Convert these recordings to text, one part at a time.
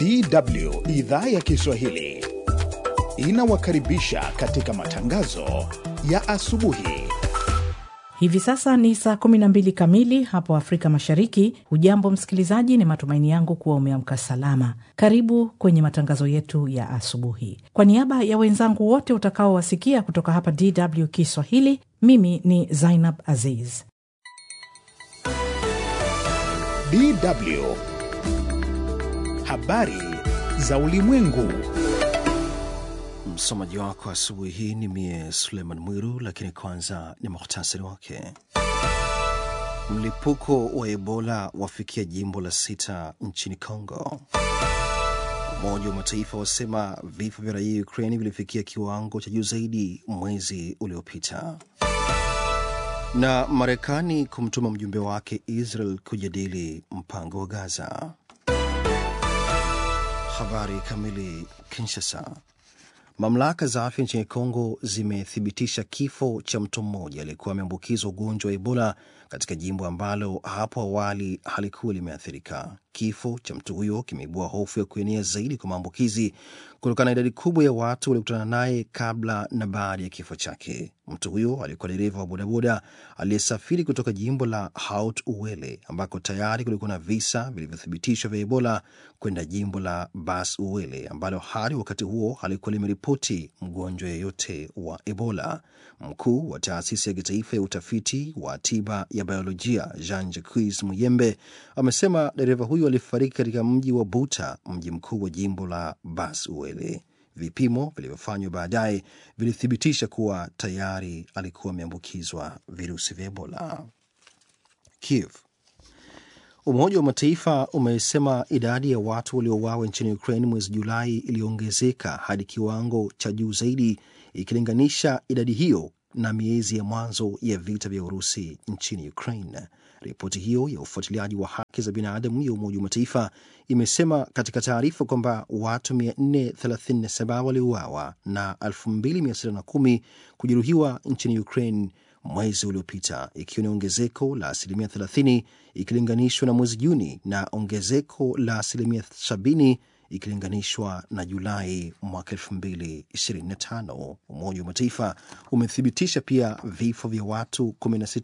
DW idhaa ya Kiswahili inawakaribisha katika matangazo ya asubuhi. Hivi sasa ni saa 12 kamili hapo Afrika Mashariki. Hujambo msikilizaji, ni matumaini yangu kuwa umeamka salama. Karibu kwenye matangazo yetu ya asubuhi. Kwa niaba ya wenzangu wote utakaowasikia kutoka hapa DW Kiswahili, mimi ni Zainab Aziz. DW habari za ulimwengu. Msomaji wako asubuhi hii ni mie Suleiman Mwiru, lakini kwanza ni muhtasari wake. Mlipuko wa Ebola wafikia jimbo la sita nchini Congo. Umoja wa Mataifa wasema vifo vya raia Ukraini vilifikia kiwango cha juu zaidi mwezi uliopita. Na Marekani kumtuma mjumbe wake Israel kujadili mpango wa Gaza. Habari kamili. Kinshasa. Mamlaka za afya nchini Kongo zimethibitisha kifo cha mtu mmoja aliyekuwa ameambukizwa ugonjwa wa Ebola katika jimbo ambalo hapo awali halikuwa limeathirika. Kifo cha mtu huyo kimeibua hofu ya kuenea zaidi kwa maambukizi kutokana na idadi kubwa ya watu waliokutana naye kabla na baada ya kifo chake. Mtu huyo alikuwa dereva wa bodaboda aliyesafiri kutoka jimbo la Haut Uele ambako tayari kulikuwa na visa vilivyothibitishwa vya Ebola kwenda jimbo la Bas Uele ambalo hadi wakati huo halikuwa limeripoti mgonjwa yeyote wa Ebola. Mkuu wa taasisi ya kitaifa ya utafiti wa tiba ya biolojia Jean Jacques Muyembe amesema dereva huyo alifariki katika mji wa Buta, mji mkuu wa jimbo la Bas Uele. Vipimo vilivyofanywa baadaye vilithibitisha kuwa tayari alikuwa ameambukizwa virusi vya Ebola. Kiev. Umoja wa Mataifa umesema idadi ya watu waliouawa nchini Ukraine mwezi Julai iliongezeka hadi kiwango cha juu zaidi ikilinganisha idadi hiyo na miezi ya mwanzo ya vita vya Urusi nchini Ukraine. Ripoti hiyo ya ufuatiliaji wa haki za binadamu ya Umoja wa Mataifa imesema katika taarifa kwamba watu 437 waliuawa na 2610 kujeruhiwa nchini Ukraine mwezi uliopita, ikiwa ni ongezeko la asilimia 30 ikilinganishwa na mwezi Juni na ongezeko la asilimia 70 ikilinganishwa na Julai mwaka 2025. Umoja wa Mataifa umethibitisha pia vifo vya watu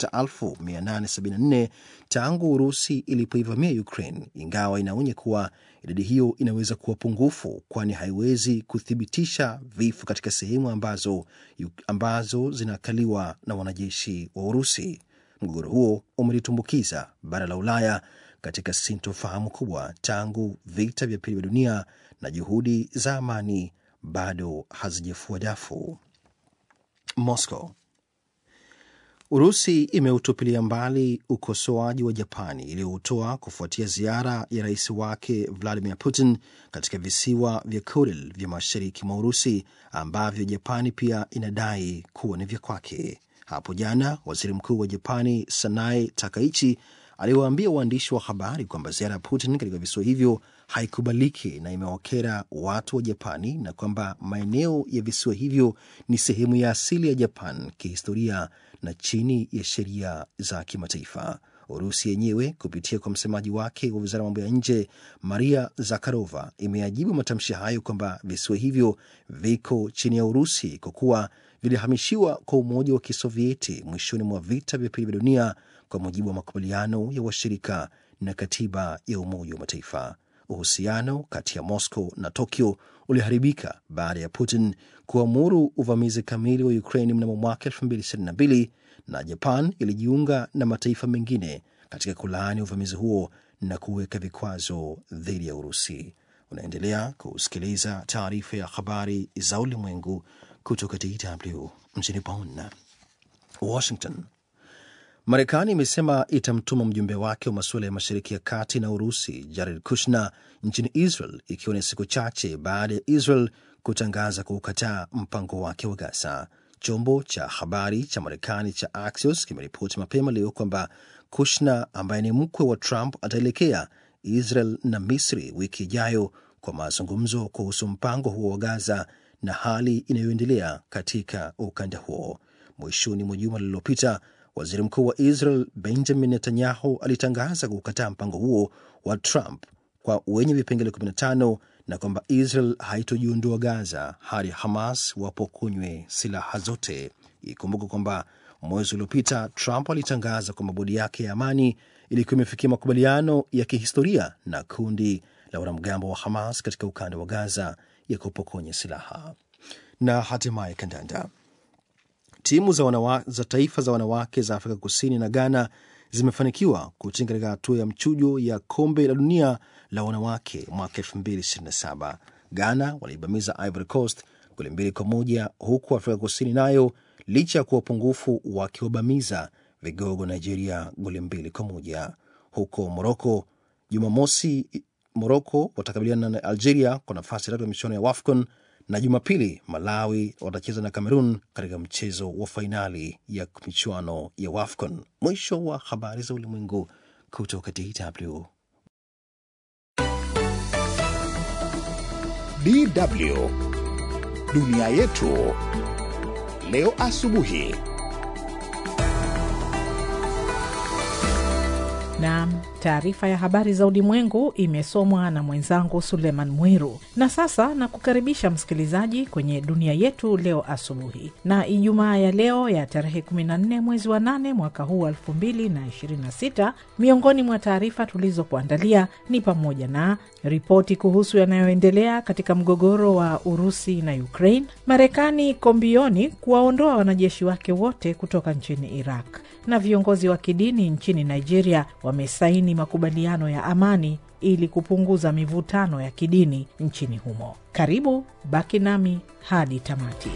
16874 tangu Urusi ilipoivamia Ukraine, ingawa inaonya kuwa idadi hiyo inaweza kuwa pungufu, kwani haiwezi kuthibitisha vifo katika sehemu ambazo, ambazo zinakaliwa na wanajeshi wa Urusi. Mgogoro huo umelitumbukiza bara la Ulaya katika sintofahamu kubwa tangu vita vya pili vya dunia na juhudi za amani bado hazijafua dafu. Moscow. Urusi imeutupilia mbali ukosoaji wa Japani iliyoutoa kufuatia ziara ya rais wake Vladimir Putin katika visiwa vya Kuril vya mashariki mwa Urusi ambavyo Japani pia inadai kuwa ni vya kwake. Hapo jana waziri mkuu wa Japani Sanae Takaichi aliwaambia waandishi wa habari kwamba ziara ya Putin katika visiwa hivyo haikubaliki na imewakera watu wa Japani na kwamba maeneo ya visiwa hivyo ni sehemu ya asili ya Japan kihistoria na chini ya sheria za kimataifa. Urusi yenyewe kupitia kwa msemaji wake wa wizara ya mambo ya nje Maria Zakharova imeajibu matamshi hayo kwamba visiwa hivyo viko chini ya Urusi kwa kuwa vilihamishiwa kwa Umoja wa Kisovieti mwishoni mwa vita vya pili vya dunia kwa mujibu wa makubaliano ya washirika na katiba ya Umoja wa Mataifa. Uhusiano kati ya Moscow na Tokyo uliharibika baada ya Putin kuamuru uvamizi kamili wa Ukraine mnamo mwaka 2022 na Japan ilijiunga na mataifa mengine katika kulaani uvamizi huo na kuweka vikwazo dhidi ya Urusi. Unaendelea kusikiliza taarifa ya habari za ulimwengu kutoka DW mjini Bonn. Washington. Marekani imesema itamtuma mjumbe wake wa masuala ya mashariki ya kati na Urusi, Jared Kushner, nchini Israel, ikiwa ni siku chache baada ya Israel kutangaza kuukataa mpango wake wa Gaza. Chombo cha habari cha Marekani cha Axios kimeripoti mapema leo kwamba Kushner ambaye ni mkwe wa Trump ataelekea Israel na Misri wiki ijayo kwa mazungumzo kuhusu mpango huo wa Gaza na hali inayoendelea katika ukanda huo. Mwishoni mwa juma lililopita Waziri mkuu wa Israel Benjamin Netanyahu alitangaza kukataa mpango huo wa Trump kwa wenye vipengele 15 na kwamba Israel haitojiondoa Gaza hadi Hamas wapokonywe silaha zote. Ikumbuke kwamba mwezi uliopita Trump alitangaza kwamba bodi yake ya amani ilikuwa imefikia makubaliano ya kihistoria na kundi la wanamgambo wa Hamas katika ukanda wa Gaza ya kupokonya silaha. Na hatimaye kandanda. Timu za, wanawa, za taifa za wanawake za Afrika Kusini na Ghana zimefanikiwa kutinga katika hatua ya mchujo ya kombe la dunia la wanawake mwaka 2027. Ghana waliibamiza Ivory Coast goli mbili kwa moja huku Afrika Kusini nayo licha ya kuwa upungufu wakiwabamiza vigogo Nigeria goli mbili kwa moja. Huko Moroko Jumamosi, Moroko watakabiliana na Algeria kwa nafasi ya tatu ya michuano ya WAFCON na Jumapili Malawi watacheza na Cameroon katika mchezo wa fainali ya michuano ya WAFCON. Mwisho wa habari za ulimwengu kutoka DW. DW dunia yetu leo asubuhi. Naam, taarifa ya habari za ulimwengu imesomwa na mwenzangu Suleiman Mwiru. Na sasa na kukaribisha msikilizaji kwenye dunia yetu leo asubuhi, na Ijumaa ya leo ya tarehe 14 mwezi wa 8 mwaka huu 2026. Miongoni mwa taarifa tulizokuandalia ni pamoja na ripoti kuhusu yanayoendelea katika mgogoro wa Urusi na Ukraine, Marekani kombioni kuwaondoa wanajeshi wake wote kutoka nchini Iraq, na viongozi wa kidini nchini Nigeria wamesaini makubaliano ya amani ili kupunguza mivutano ya kidini nchini humo. Karibu, baki nami hadi tamati.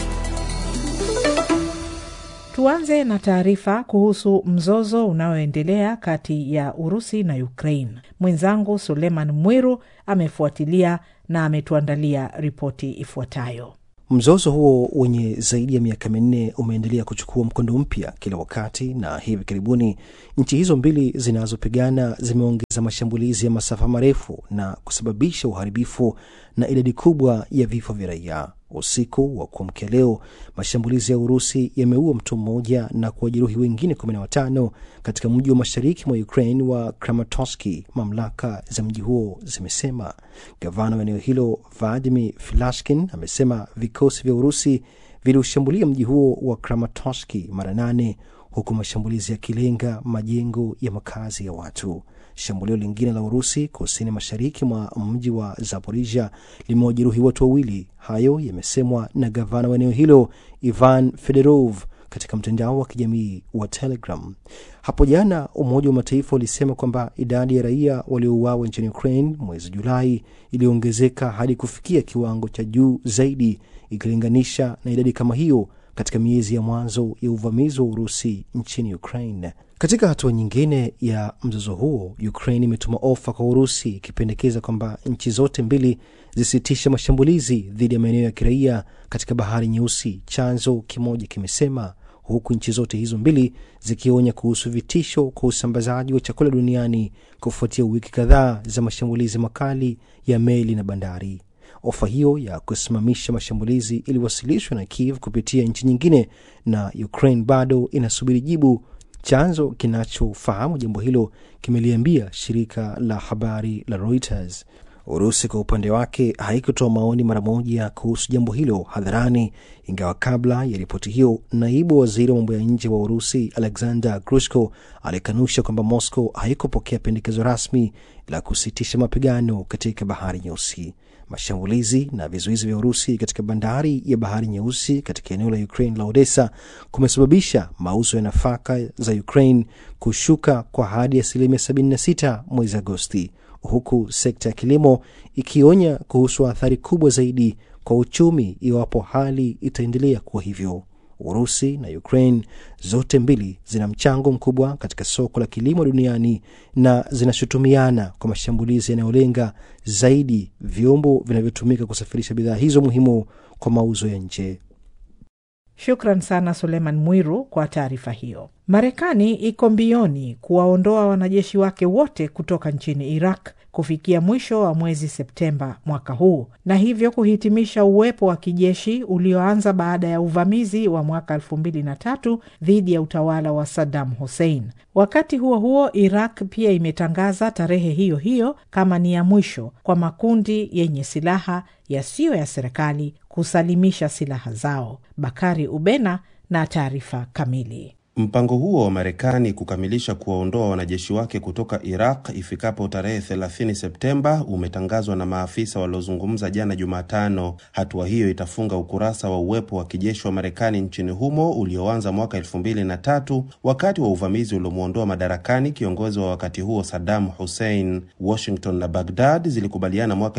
Tuanze na taarifa kuhusu mzozo unaoendelea kati ya Urusi na Ukraine. Mwenzangu Suleiman Mwiru amefuatilia na ametuandalia ripoti ifuatayo. Mzozo huo wenye zaidi ya miaka minne umeendelea kuchukua mkondo mpya kila wakati, na hivi karibuni nchi hizo mbili zinazopigana zimeongeza mashambulizi ya masafa marefu na kusababisha uharibifu na idadi kubwa ya vifo vya raia. Usiku wa kuamkia leo, mashambulizi ya Urusi yameua mtu mmoja na kuwajeruhi wengine kumi na watano katika mji wa mashariki mwa Ukraine wa Kramatorsk, mamlaka za mji huo zimesema. Gavana wa eneo hilo Vladimir Filashkin amesema vikosi vya Urusi viliushambulia mji huo wa Kramatorsk mara nane huku mashambulizi yakilenga majengo ya makazi ya watu. Shambulio lingine la Urusi kusini mashariki mwa mji wa Zaporisia limewajeruhi watu wawili. Hayo yamesemwa na gavana wa eneo hilo Ivan Fedorov katika mtandao wa kijamii wa Telegram. Hapo jana, Umoja wa Mataifa ulisema kwamba idadi ya raia waliouawa nchini Ukraine mwezi Julai iliongezeka hadi kufikia kiwango cha juu zaidi ikilinganisha na idadi kama hiyo katika miezi ya mwanzo ya uvamizi wa Urusi nchini Ukraine. Katika hatua nyingine ya mzozo huo, Ukraine imetuma ofa kwa Urusi ikipendekeza kwamba nchi zote mbili zisitishe mashambulizi dhidi ya maeneo ya kiraia katika Bahari Nyeusi, chanzo kimoja kimesema, huku nchi zote hizo mbili zikionya kuhusu vitisho kwa usambazaji wa chakula duniani kufuatia wiki kadhaa za mashambulizi makali ya meli na bandari. Ofa hiyo ya kusimamisha mashambulizi iliwasilishwa na Kiev kupitia nchi nyingine, na Ukraine bado inasubiri jibu. Chanzo kinachofahamu jambo hilo kimeliambia shirika la habari la Reuters. Urusi kwa upande wake haikutoa maoni mara moja kuhusu jambo hilo hadharani, ingawa kabla ya ripoti hiyo, naibu waziri wa mambo ya nje wa Urusi Alexander Grushko alikanusha kwamba Moscow haikupokea pendekezo rasmi la kusitisha mapigano katika Bahari Nyeusi. Mashambulizi na vizuizi vya Urusi katika bandari ya Bahari Nyeusi katika eneo la Ukraine la Odessa kumesababisha mauzo ya nafaka za Ukraine kushuka kwa hadi asilimia 76 mwezi Agosti, huku sekta ya kilimo ikionya kuhusu athari kubwa zaidi kwa uchumi iwapo hali itaendelea kuwa hivyo. Urusi na Ukraine zote mbili zina mchango mkubwa katika soko la kilimo duniani na zinashutumiana kwa mashambulizi yanayolenga zaidi vyombo vinavyotumika kusafirisha bidhaa hizo muhimu kwa mauzo ya nje. Shukran sana Suleiman Mwiru kwa taarifa hiyo. Marekani iko mbioni kuwaondoa wanajeshi wake wote kutoka nchini Iraq kufikia mwisho wa mwezi Septemba mwaka huu na hivyo kuhitimisha uwepo wa kijeshi ulioanza baada ya uvamizi wa mwaka elfu mbili na tatu dhidi ya utawala wa Saddam Hussein. Wakati huo huo, Iraq pia imetangaza tarehe hiyo hiyo kama ni ya mwisho kwa makundi yenye silaha yasiyo ya serikali kusalimisha silaha zao. Bakari Ubena na taarifa kamili. Mpango huo wa Marekani kukamilisha kuwaondoa wanajeshi wake kutoka Iraq ifikapo tarehe 30 Septemba umetangazwa na maafisa waliozungumza jana Jumatano. Hatua hiyo itafunga ukurasa wa uwepo wa kijeshi wa Marekani nchini humo ulioanza mwaka elfu mbili na tatu wakati wa uvamizi uliomwondoa madarakani kiongozi wa wakati huo Saddam Hussein. Washington na Baghdad zilikubaliana mwaka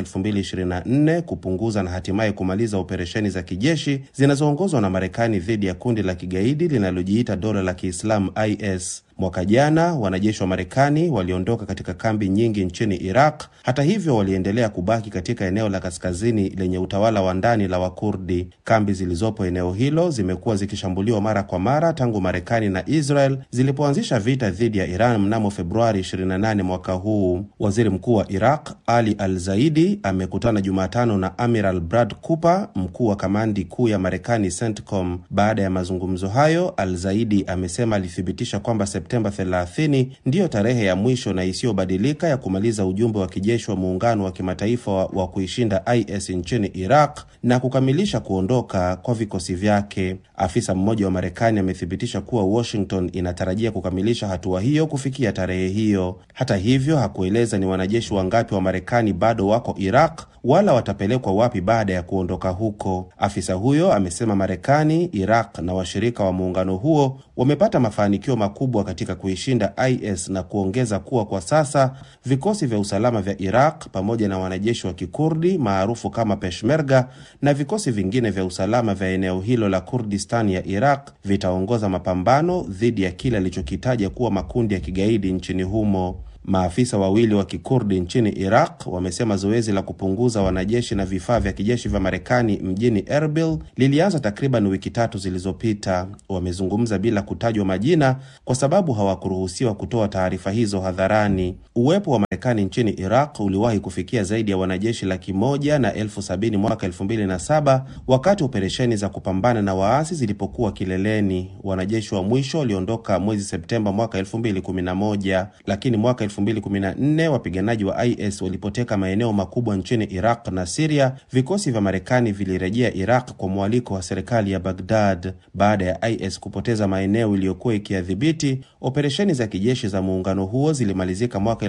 2024 kupunguza na hatimaye kumaliza operesheni za kijeshi zinazoongozwa na Marekani dhidi ya kundi la kigaidi linalojiita dola la Kiislamu IS. Mwaka jana wanajeshi wa Marekani waliondoka katika kambi nyingi nchini Iraq. Hata hivyo, waliendelea kubaki katika eneo la kaskazini lenye utawala wa ndani la Wakurdi. Kambi zilizopo eneo hilo zimekuwa zikishambuliwa mara kwa mara tangu Marekani na Israel zilipoanzisha vita dhidi ya Iran mnamo Februari 28 mwaka huu. Waziri mkuu wa Iraq Ali Al Zaidi amekutana Jumatano na Amiral Brad Cooper, mkuu wa kamandi kuu ya Marekani CENTCOM. Baada ya mazungumzo hayo, Al Zaidi amesema alithibitisha kwamba Septemba 30 ndiyo tarehe ya mwisho na isiyobadilika ya kumaliza ujumbe wa kijeshi wa muungano wa kimataifa wa, wa kuishinda IS nchini Iraq na kukamilisha kuondoka kwa vikosi vyake. Afisa mmoja wa Marekani amethibitisha kuwa Washington inatarajia kukamilisha hatua hiyo kufikia tarehe hiyo. Hata hivyo, hakueleza ni wanajeshi wangapi wa Marekani bado wako Iraq wala watapelekwa wapi baada ya kuondoka huko. Afisa huyo amesema Marekani, Iraq na washirika wa muungano huo wamepata mafanikio makubwa katika kuishinda IS na kuongeza kuwa kwa sasa vikosi vya usalama vya Iraq pamoja na wanajeshi wa Kikurdi maarufu kama Peshmerga na vikosi vingine vya usalama vya eneo hilo la Kurdistan ya Iraq vitaongoza mapambano dhidi ya kile alichokitaja kuwa makundi ya kigaidi nchini humo. Maafisa wawili wa kikurdi nchini Iraq wamesema zoezi la kupunguza wanajeshi na vifaa vya kijeshi vya Marekani mjini Erbil lilianza takriban wiki tatu zilizopita. Wamezungumza bila kutajwa majina kwa sababu hawakuruhusiwa kutoa taarifa hizo hadharani. Uwepo wa Marekani nchini Iraq uliwahi kufikia zaidi ya wanajeshi laki moja na elfu sabini mwaka elfu mbili na saba wakati operesheni za kupambana na waasi zilipokuwa kileleni. Wanajeshi wa mwisho waliondoka mwezi Septemba mwaka elfu mbili kumi na moja lakini mwaka 2014 wapiganaji wa IS walipoteka maeneo makubwa nchini Iraq na Siria, vikosi vya Marekani vilirejea Iraq kwa mwaliko wa serikali ya Baghdad. Baada ya IS kupoteza maeneo iliyokuwa ikiyadhibiti, operesheni za kijeshi za muungano huo zilimalizika mwaka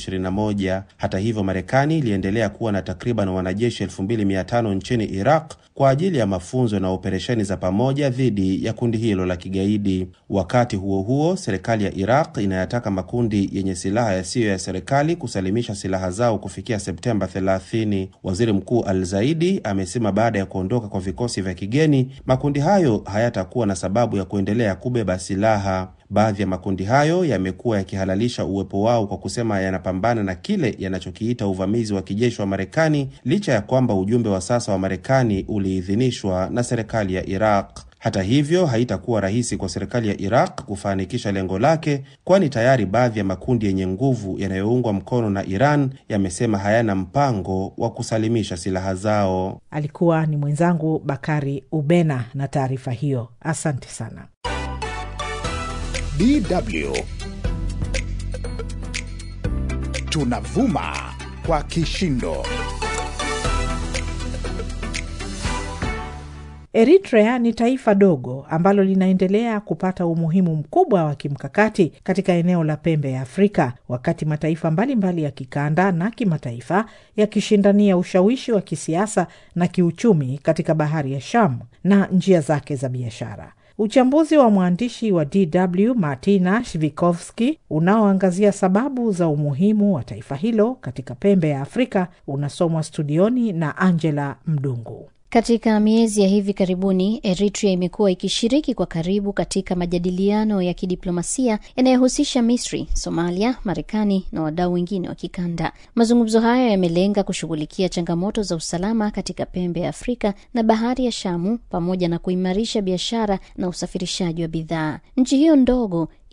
2021. Hata hivyo, Marekani iliendelea kuwa na takriban wanajeshi 2500 nchini Iraq kwa ajili ya mafunzo na operesheni za pamoja dhidi ya kundi hilo la kigaidi. Wakati huo huo, serikali ya Iraq inayataka makundi yenye silaha yasiyo ya serikali kusalimisha silaha zao kufikia Septemba 30. Waziri Mkuu Al Zaidi amesema baada ya kuondoka kwa vikosi vya kigeni, makundi hayo hayatakuwa na sababu ya kuendelea kubeba silaha. Baadhi ya makundi hayo yamekuwa yakihalalisha uwepo wao kwa kusema yanapambana na kile yanachokiita uvamizi wa kijeshi wa Marekani, licha ya kwamba ujumbe wa sasa wa Marekani uliidhinishwa na serikali ya Iraq. Hata hivyo haitakuwa rahisi kwa serikali ya Iraq kufanikisha lengo lake, kwani tayari baadhi ya makundi yenye nguvu yanayoungwa mkono na Iran yamesema hayana mpango wa kusalimisha silaha zao. Alikuwa ni mwenzangu Bakari Ubena na taarifa hiyo. Asante sana. DW tunavuma kwa kishindo. Eritrea ni taifa dogo ambalo linaendelea kupata umuhimu mkubwa wa kimkakati katika eneo la pembe ya Afrika, wakati mataifa mbalimbali mbali ya kikanda na kimataifa yakishindania ushawishi wa kisiasa na kiuchumi katika bahari ya Shamu na njia zake za biashara. Uchambuzi wa mwandishi wa DW Martina Shvikovski unaoangazia sababu za umuhimu wa taifa hilo katika pembe ya Afrika unasomwa studioni na Angela Mdungu. Katika miezi ya hivi karibuni Eritrea imekuwa ikishiriki kwa karibu katika majadiliano ya kidiplomasia yanayohusisha Misri, Somalia, Marekani na wadau wengine wa kikanda. Mazungumzo hayo yamelenga kushughulikia changamoto za usalama katika pembe ya Afrika na bahari ya Shamu pamoja na kuimarisha biashara na usafirishaji wa bidhaa. Nchi hiyo ndogo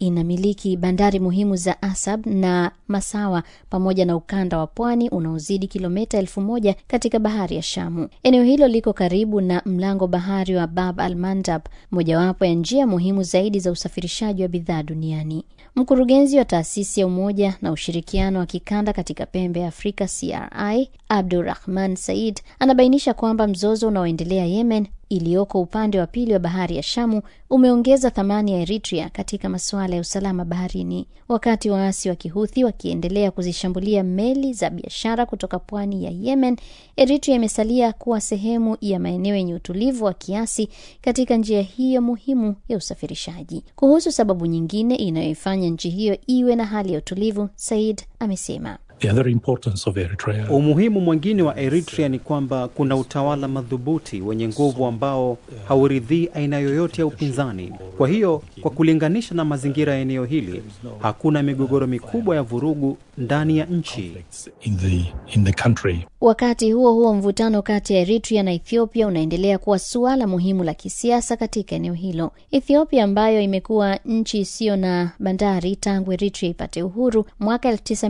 inamiliki bandari muhimu za Asab na Masawa pamoja na ukanda wa pwani unaozidi kilomita elfu moja katika bahari ya Shamu. Eneo hilo liko karibu na mlango bahari wa Bab al Mandab, mojawapo ya njia muhimu zaidi za usafirishaji wa bidhaa duniani. Mkurugenzi wa taasisi ya umoja na ushirikiano wa kikanda katika pembe ya Afrika CRI Abdurahman Said anabainisha kwamba mzozo unaoendelea Yemen iliyoko upande wa pili wa bahari ya Shamu umeongeza thamani ya Eritrea katika masuala ya usalama baharini. Wakati waasi wa Kihuthi wakiendelea kuzishambulia meli za biashara kutoka pwani ya Yemen, Eritrea imesalia kuwa sehemu ya maeneo yenye utulivu wa kiasi katika njia hiyo muhimu ya usafirishaji. Kuhusu sababu nyingine inayoifanya nchi hiyo iwe na hali ya utulivu, Said amesema The other importance of Eritrea Umuhimu mwingine wa Eritrea ni kwamba kuna utawala madhubuti wenye nguvu ambao hauridhii aina yoyote ya upinzani. Kwa hiyo, kwa kulinganisha na mazingira ya eneo hili, hakuna migogoro mikubwa ya vurugu ndani ya nchi. in the in the country. Wakati huo huo, mvutano kati ya Eritrea na Ethiopia unaendelea kuwa suala muhimu la kisiasa katika eneo hilo. Ethiopia ambayo imekuwa nchi isiyo na bandari tangu Eritrea ipate uhuru mwaka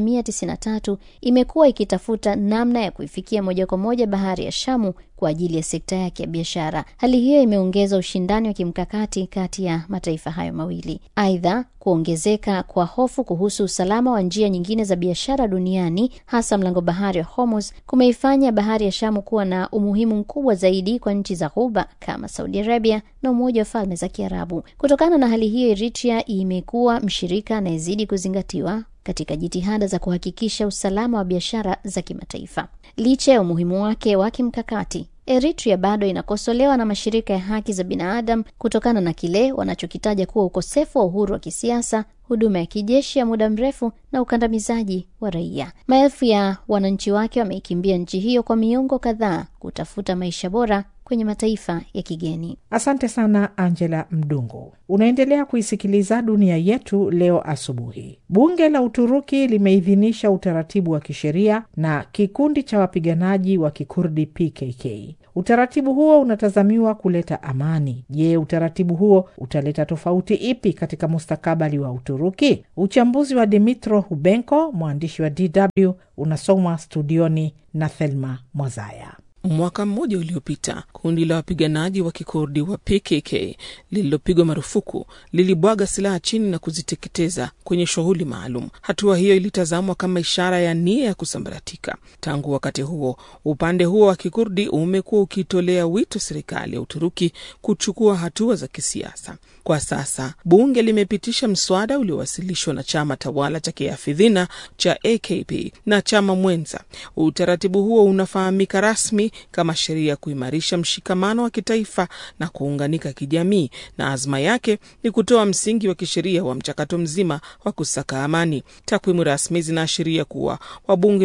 1993 imekuwa ikitafuta namna ya kuifikia moja kwa moja bahari ya Shamu kwa ajili ya sekta yake ya biashara. Hali hiyo imeongeza ushindani wa kimkakati kati ya mataifa hayo mawili. Aidha, kuongezeka kwa hofu kuhusu usalama wa njia nyingine za biashara duniani, hasa mlango bahari wa Hormuz, kumeifanya bahari ya Shamu kuwa na umuhimu mkubwa zaidi kwa nchi za Ghuba kama Saudi Arabia na Umoja wa Falme za Kiarabu. Kutokana na hali hiyo, Eritrea imekuwa mshirika anayezidi kuzingatiwa katika jitihada za kuhakikisha usalama wa biashara za kimataifa. Licha ya umuhimu wake wa kimkakati, Eritrea bado inakosolewa na mashirika ya haki za binadamu kutokana na kile wanachokitaja kuwa ukosefu wa uhuru wa kisiasa, huduma ya kijeshi ya muda mrefu na ukandamizaji wa raia. Maelfu ya wananchi wake wameikimbia nchi hiyo kwa miongo kadhaa kutafuta maisha bora kwenye mataifa ya kigeni. Asante sana Angela Mdungu. Unaendelea kuisikiliza Dunia Yetu Leo asubuhi. Bunge la Uturuki limeidhinisha utaratibu wa kisheria na kikundi cha wapiganaji wa kikurdi PKK. Utaratibu huo unatazamiwa kuleta amani. Je, utaratibu huo utaleta tofauti ipi katika mustakabali wa Uturuki? Uchambuzi wa Dimitro Hubenko, mwandishi wa DW, unasomwa studioni na Thelma Mwazaya. Mwaka mmoja uliopita kundi la wapiganaji wa kikurdi wa PKK lililopigwa marufuku lilibwaga silaha chini na kuziteketeza kwenye shughuli maalum. Hatua hiyo ilitazamwa kama ishara ya nia ya kusambaratika. Tangu wakati huo, upande huo wa kikurdi umekuwa ukitolea wito serikali ya Uturuki kuchukua hatua za kisiasa. Kwa sasa bunge limepitisha mswada uliowasilishwa na chama tawala cha kiafidhina cha AKP na chama mwenza. Utaratibu huo unafahamika rasmi kama sheria ya kuimarisha mshikamano wa kitaifa na kuunganika kijamii, na azma yake ni kutoa msingi wa kisheria wa mchakato mzima wa kusaka amani. Takwimu rasmi zinaashiria kuwa wabunge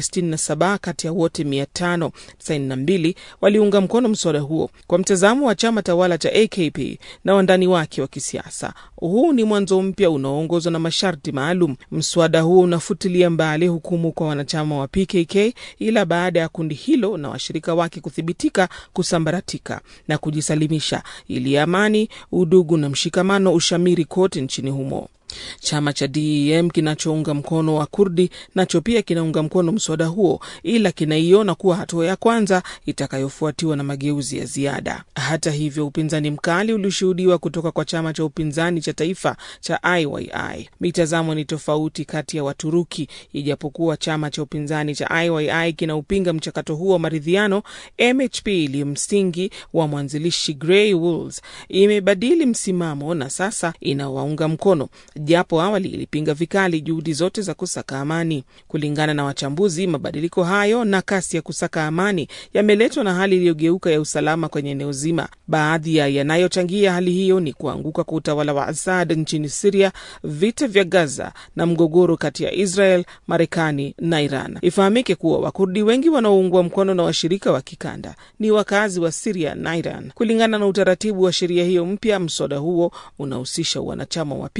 467 kati ya wote 592 waliunga mkono mswada huo. Kwa mtazamo wa chama tawala cha AKP na wandani wake wa kisiasa, huu ni mwanzo mpya unaoongozwa na masharti maalum. Mswada huo unafutilia mbali hukumu kwa wanachama wa PKK, ila baada ya kundi hilo na washirika wake kuthibitika kusambaratika na kujisalimisha, ili amani, udugu na mshikamano ushamiri kote nchini humo. Chama cha DEM kinachounga mkono wa Kurdi nacho pia kinaunga mkono mswada huo, ila kinaiona kuwa hatua ya kwanza itakayofuatiwa na mageuzi ya ziada. Hata hivyo, upinzani mkali ulishuhudiwa kutoka kwa chama cha upinzani cha taifa cha IYI. Mitazamo ni tofauti kati ya Waturuki. Ijapokuwa chama cha upinzani cha IYI kinaupinga mchakato huo wa maridhiano, MHP iliyo msingi wa mwanzilishi Grey Wolves imebadili msimamo na sasa inawaunga mkono japo awali ilipinga vikali juhudi zote za kusaka amani. Kulingana na wachambuzi, mabadiliko hayo na kasi ya kusaka amani yameletwa na hali iliyogeuka ya usalama kwenye eneo zima. Baadhi ya yanayochangia hali hiyo ni kuanguka kwa utawala wa Assad nchini Siria, vita vya Gaza na mgogoro kati ya Israel, Marekani na Iran. Ifahamike kuwa Wakurdi wengi wanaoungwa mkono na washirika wa kikanda ni wakazi wa Siria na Iran. Kulingana na utaratibu wa sheria hiyo mpya, mswada huo unahusisha wanachama wa PKK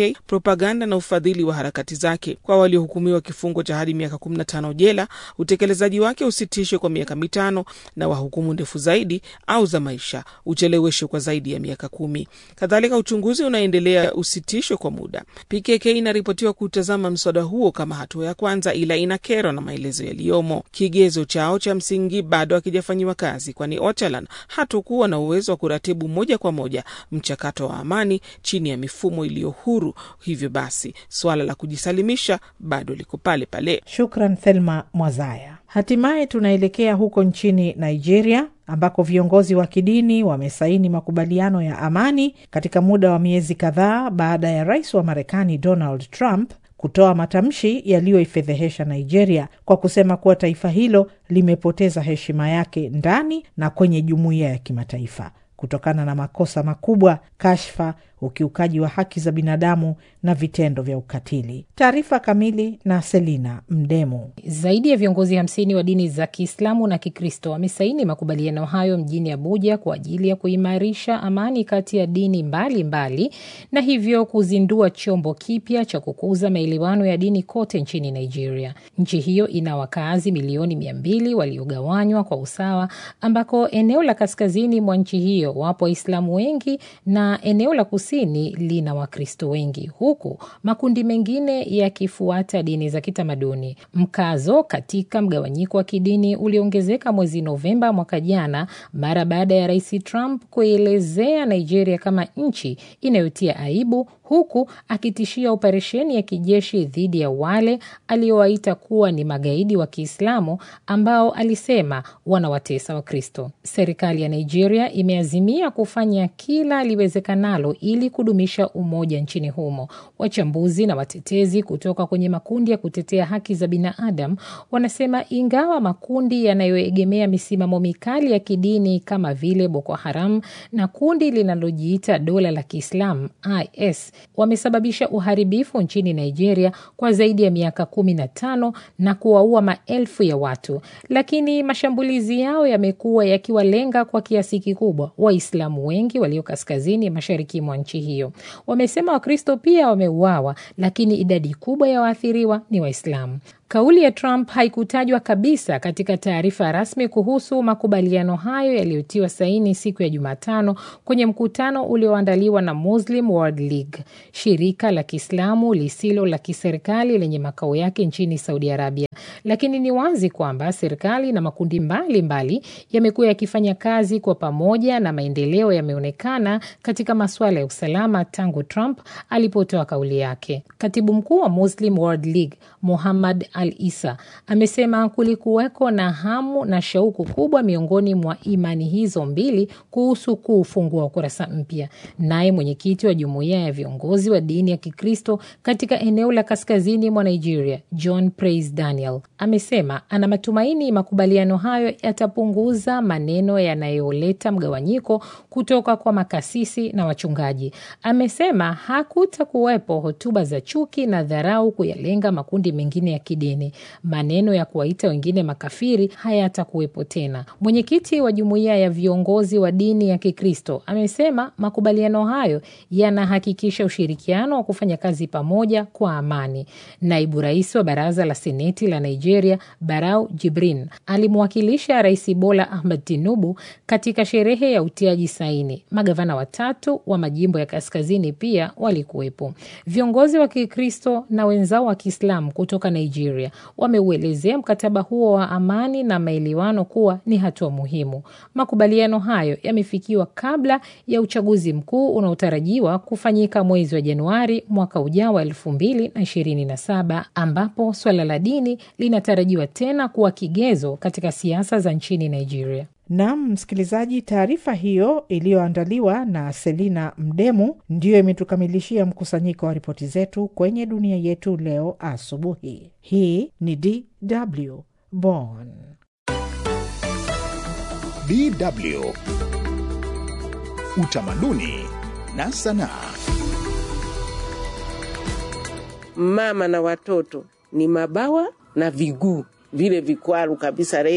PKK, propaganda na ufadhili wa harakati zake. Kwa waliohukumiwa kifungo cha hadi miaka 15 jela, utekelezaji wake usitishwe kwa miaka mitano, na wahukumu ndefu zaidi au za maisha ucheleweshwe kwa zaidi ya miaka kumi. Kadhalika, uchunguzi unaendelea usitishwe kwa muda. PKK inaripotiwa kutazama mswada huo kama hatua ya kwanza, ila inakerwa na maelezo yaliyomo. Kigezo chao cha msingi bado hakijafanyiwa kazi, kwani Ocalan hatukuwa na uwezo wa kuratibu moja kwa moja mchakato wa amani chini ya mifumo iliyo huru. Hivyo basi suala la kujisalimisha bado liko pale pale. Shukran Thelma Mwazaya. Hatimaye tunaelekea huko nchini Nigeria ambako viongozi wa kidini wamesaini makubaliano ya amani katika muda wa miezi kadhaa baada ya rais wa Marekani Donald Trump kutoa matamshi yaliyoifedhehesha Nigeria kwa kusema kuwa taifa hilo limepoteza heshima yake ndani na kwenye jumuiya ya kimataifa kutokana na makosa makubwa, kashfa, ukiukaji wa haki za binadamu na vitendo vya ukatili. Taarifa kamili na Selina Mdemu. Zaidi ya viongozi hamsini wa dini za Kiislamu na Kikristo wamesaini makubaliano hayo mjini Abuja kwa ajili ya kuimarisha amani kati ya dini mbalimbali mbali, na hivyo kuzindua chombo kipya cha kukuza maelewano ya dini kote nchini Nigeria. Nchi hiyo ina wakazi milioni mia mbili waliogawanywa kwa usawa, ambako eneo la kaskazini mwa nchi hiyo wapo Waislamu wengi na eneo la kusini lina Wakristo wengi huku makundi mengine yakifuata dini za kitamaduni. Mkazo katika mgawanyiko wa kidini uliongezeka mwezi Novemba mwaka jana mara baada ya Rais Trump kuielezea Nigeria kama nchi inayotia aibu huku akitishia operesheni ya kijeshi dhidi ya wale aliowaita kuwa ni magaidi wa Kiislamu ambao alisema wanawatesa Wakristo. Serikali ya Nigeria imeazimia kufanya kila liwezekanalo ili kudumisha umoja nchini humo. Wachambuzi na watetezi kutoka kwenye makundi ya kutetea haki za binadamu wanasema ingawa makundi yanayoegemea misimamo mikali ya kidini kama vile Boko Haram na kundi linalojiita dola la Kiislamu IS wamesababisha uharibifu nchini Nigeria kwa zaidi ya miaka kumi na tano na kuwaua maelfu ya watu, lakini mashambulizi yao yamekuwa yakiwalenga kwa kiasi kikubwa Waislamu wengi walio kaskazini mashariki mwa nchi hiyo. Wamesema Wakristo pia wameuawa, lakini idadi kubwa ya waathiriwa ni Waislamu. Kauli ya Trump haikutajwa kabisa katika taarifa rasmi kuhusu makubaliano hayo yaliyotiwa saini siku ya Jumatano kwenye mkutano ulioandaliwa na Muslim World League, shirika la Kiislamu lisilo la kiserikali lenye makao yake nchini Saudi Arabia. Lakini ni wazi kwamba serikali na makundi mbalimbali yamekuwa yakifanya kazi kwa pamoja na maendeleo yameonekana katika masuala ya usalama tangu Trump alipotoa kauli yake. Katibu mkuu wa Muslim World League Muhammad Al Isa amesema kulikuweko na hamu na shauku kubwa miongoni mwa imani hizo mbili kuhusu kuufungua ukurasa mpya. Naye mwenyekiti wa jumuiya ya viongozi wa dini ya Kikristo katika eneo la kaskazini mwa Nigeria, John Praise Daniel, amesema ana matumaini makubaliano hayo yatapunguza maneno yanayoleta mgawanyiko kutoka kwa makasisi na wachungaji. Amesema hakutakuwepo hotuba za chuki na dharau kuyalenga makundi mengine ya kidini. Maneno ya kuwaita wengine makafiri hayatakuwepo tena. Mwenyekiti wa jumuiya ya viongozi wa dini ya Kikristo amesema makubaliano hayo yanahakikisha ushirikiano wa kufanya kazi pamoja kwa amani. Naibu rais wa baraza la seneti la Nigeria, Barau Jibrin, alimwakilisha Rais Bola Ahmed Tinubu katika sherehe ya utiaji saini. Magavana watatu wa majimbo ya kaskazini pia walikuwepo. Viongozi wa Kikristo na wenzao wa Kiislamu kutoka Nigeria wameuelezea mkataba huo wa amani na maelewano kuwa ni hatua muhimu. Makubaliano hayo yamefikiwa kabla ya uchaguzi mkuu unaotarajiwa kufanyika mwezi wa Januari mwaka ujao wa elfu mbili na ishirini na saba ambapo swala la dini linatarajiwa tena kuwa kigezo katika siasa za nchini Nigeria. Nam msikilizaji, taarifa hiyo iliyoandaliwa na Selina Mdemu ndiyo imetukamilishia mkusanyiko wa ripoti zetu kwenye dunia yetu leo asubuhi. Hii ni DW Bonn. DW Utamaduni na Sanaa. Mama na watoto ni mabawa na viguu vile vikwaru kabisa, reki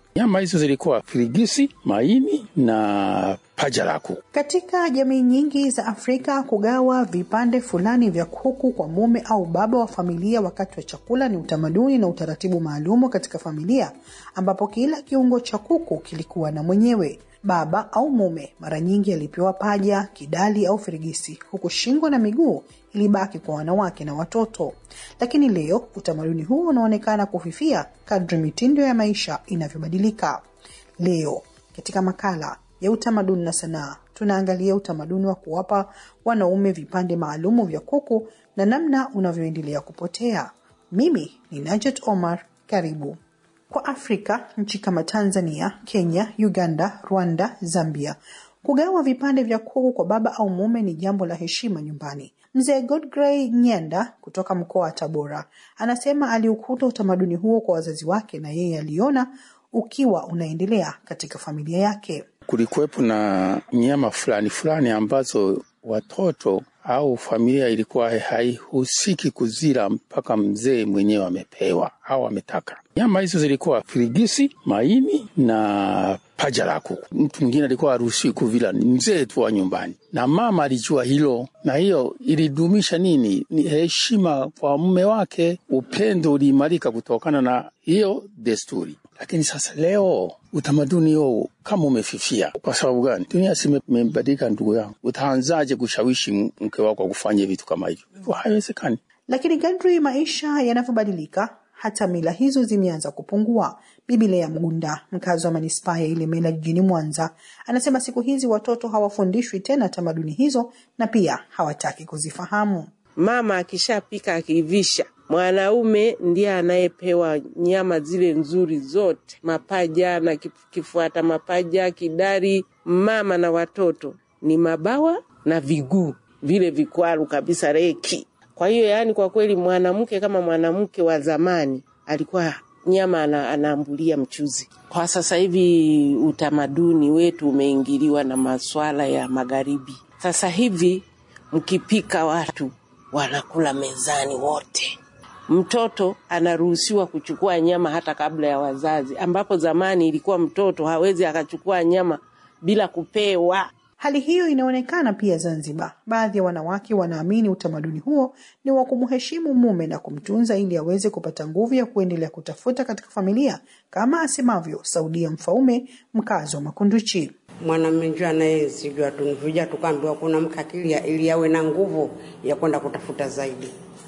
Nyama hizo zilikuwa firigisi, maini na paja la kuku. Katika jamii nyingi za Afrika, kugawa vipande fulani vya kuku kwa mume au baba wa familia wakati wa chakula ni utamaduni na utaratibu maalumu katika familia, ambapo kila kiungo cha kuku kilikuwa na mwenyewe. Baba au mume mara nyingi alipewa paja, kidali au firigisi, huku shingo na miguu ilibaki kwa wanawake na watoto. Lakini leo utamaduni huu unaonekana kufifia kadri mitindo ya maisha inavyobadilika. Leo katika makala ya utamaduni na sanaa tunaangalia utamaduni wa kuwapa wanaume vipande maalumu vya kuku na namna unavyoendelea kupotea. Mimi ni Najet Omar, karibu. Kwa Afrika, nchi kama Tanzania, Kenya, Uganda, Rwanda, Zambia, kugawa vipande vya kuku kwa baba au mume ni jambo la heshima nyumbani. Mzee Godgrey Nyenda kutoka mkoa wa Tabora anasema aliukuta utamaduni huo kwa wazazi wake na yeye aliona ukiwa unaendelea katika familia yake. Kulikuwepo na nyama fulani fulani ambazo watoto au familia ilikuwa haihusiki kuzila mpaka mzee mwenyewe amepewa au ametaka. Nyama hizo zilikuwa firigisi, maini na paja la kuku. Mtu mwingine alikuwa haruhusiwi kuvila, ni mzee tu wa nyumbani, na mama alijua hilo, na hiyo ilidumisha nini? Ni heshima kwa mume wake. Upendo uliimarika kutokana na hiyo desturi. Lakini sasa leo utamaduni huo kama umefifia. Kwa sababu gani? Dunia si imebadilika, ndugu yangu. Utaanzaje kushawishi mke wako kufanya vitu kama hivyo? Hivyo haiwezekani. Lakini kadri maisha yanavyobadilika, hata mila hizo zimeanza kupungua. Bibi Lea Mgunda, mkazi wa manispaa ya Ilemela jijini Mwanza, anasema siku hizi watoto hawafundishwi tena tamaduni hizo na pia hawataki kuzifahamu. Mama akishapika akiivisha, mwanaume ndiye anayepewa nyama zile nzuri zote, mapaja na kifuata mapaja, kidari. Mama na watoto ni mabawa na viguu vile vikwaru kabisa, reki. Kwa hiyo yaani, kwa kweli mwanamke kama mwanamke wa zamani alikuwa nyama ana, anaambulia mchuzi. Kwa sasa hivi utamaduni wetu umeingiliwa na maswala ya magharibi. Sasa hivi mkipika watu wanakula mezani wote. Mtoto anaruhusiwa kuchukua nyama hata kabla ya wazazi, ambapo zamani ilikuwa mtoto hawezi akachukua nyama bila kupewa. Hali hiyo inaonekana pia Zanzibar. Baadhi ya wanawake wanaamini utamaduni huo ni wa kumheshimu mume na kumtunza ili aweze kupata nguvu ya kuendelea kutafuta katika familia, kama asemavyo Saudia Mfaume, mkazi wa Makunduchi. Mwanamume njoo anayezijua tunvuja, tukaambiwa kuna mkakilia ili awe na nguvu ya kwenda kutafuta zaidi,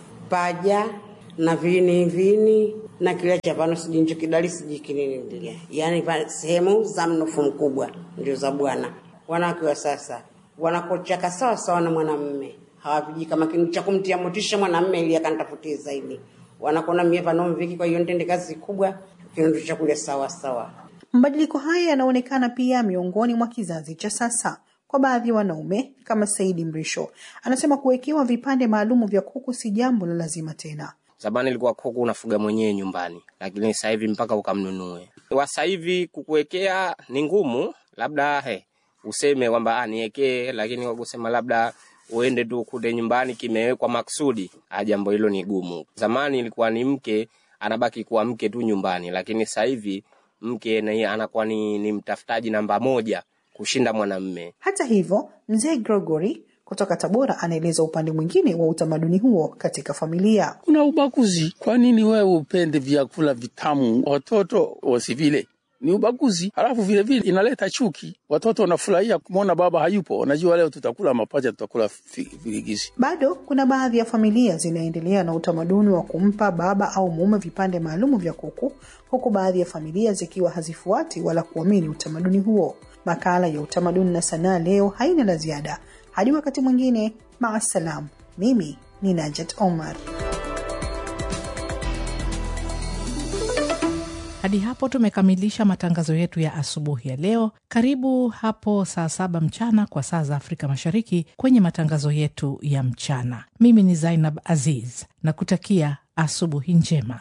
paja na vini vini na kile cha pano sijui ncho kidali sijui kinini ndilia, yaani sehemu za mnofu mkubwa ndio za bwana wanawake wa sasa wanakochaka sawa sawa na mwanamme, hawapiji kama kintu cha kumtia motisha mwanamme ili akanitafutie zaidi. Wanakona mie panomviki, kwa hiyo ntende kazi kubwa, kintu cha kule sawa sawa. Mabadiliko haya yanaonekana pia miongoni mwa kizazi cha sasa. Kwa baadhi ya wanaume kama Saidi Mrisho anasema kuwekewa vipande maalumu vya kuku si jambo la lazima tena. Zamani ilikuwa kuku unafuga mwenyewe nyumbani, lakini sasa hivi mpaka ukamnunue. Sasa hivi kukuwekea ni ngumu, labda he, useme kwamba niwekee, lakini kwa kusema labda uende tu kule nyumbani kimewekwa maksudi, jambo hilo ni gumu. Zamani ilikuwa ni mke anabaki kuwa mke tu nyumbani, lakini sasa hivi mke na anakuwa ni, ni mtafutaji namba moja kushinda mwanamme. Hata hivyo, mzee Gregory kutoka Tabora anaeleza upande mwingine wa utamaduni huo katika familia. Kuna ubaguzi. Kwa nini wewe upende vyakula vitamu watoto wasivile? ni ubaguzi. Halafu vile vile inaleta chuki, watoto wanafurahia kumwona baba hayupo, wanajua leo tutakula mapacha, tutakula virigisi. Bado kuna baadhi ya familia zinaendelea na utamaduni wa kumpa baba au mume vipande maalumu vya kuku, huku baadhi ya familia zikiwa hazifuati wala kuamini utamaduni huo. Makala ya utamaduni na sanaa leo haina la ziada. Hadi wakati mwingine, maasalam. Mimi ni Najat Omar. Hadi hapo tumekamilisha matangazo yetu ya asubuhi ya leo. Karibu hapo saa saba mchana kwa saa za Afrika Mashariki kwenye matangazo yetu ya mchana. Mimi ni Zainab Aziz na kutakia asubuhi njema.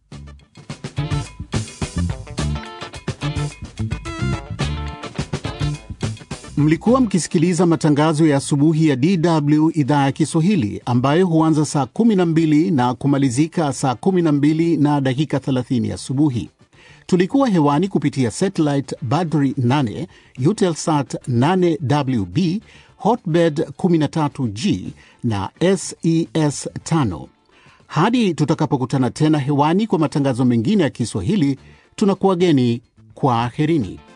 Mlikuwa mkisikiliza matangazo ya asubuhi ya DW idhaa ya Kiswahili ambayo huanza saa 12 na kumalizika saa 12 na dakika 30 asubuhi. Tulikuwa hewani kupitia satellite Badri 8, Eutelsat 8WB, Hotbird 13G na SES 5. Hadi tutakapokutana tena hewani kwa matangazo mengine ya Kiswahili, tunakuwageni kwa aherini.